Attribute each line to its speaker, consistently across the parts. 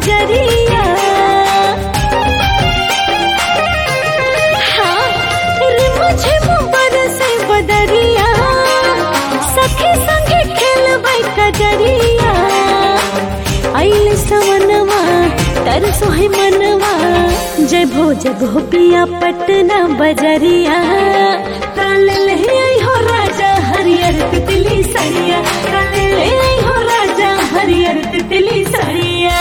Speaker 1: बजरिया हाँ, रे मुझे मुबर से बदरिया सखी संगे खेलबै कजरिया आइल सवनवा तरसो है मनवा जय भो जय भो पिया पटना बजरिया काल ले आई हो राजा हरियर तितली सरिया काल ले आई हो राजा हरियर तितली सरिया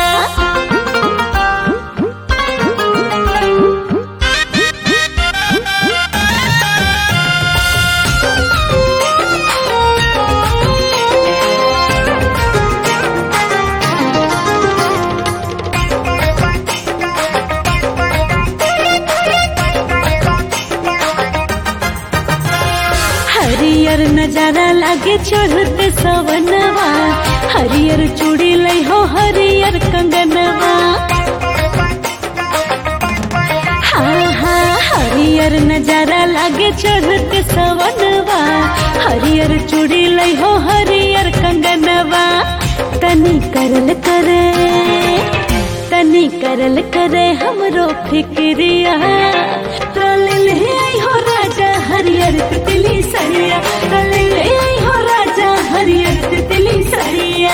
Speaker 1: हरियर नजारा लागे चढ़ते सवनवा हरियर चूड़ी लई हो हरियर कंगनवा हाँ हाँ हरियर नजारा लागे चढ़ते सवनवा हरियर चूड़ी लई हो हरियर कंगनवा तनी करल करे तनी करल करे हमरो फिक्रिया तल ले आई हो राजा हरियर तितली सरिया तल ले आई हो राजा हरियर तितली सरिया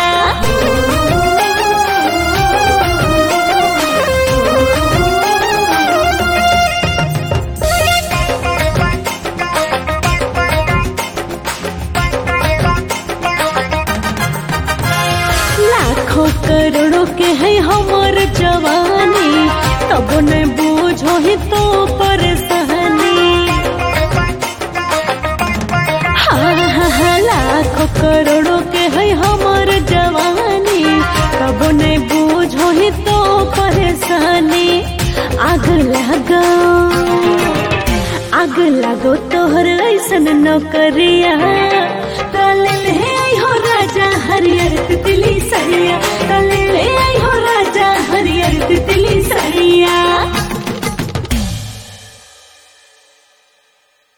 Speaker 1: लाखों करोड़ों के है हमर जवानी तब न बूझो ही तो परेशानी हाँ हाँ हाँ लाखों करोड़ों के है हमर जवानी तब न बूझो ही तो परेशानी आग लगो आग लगो तोहर ऐसन नौकरिया तल ले आई हो राजा हरियर तितली सरिया तल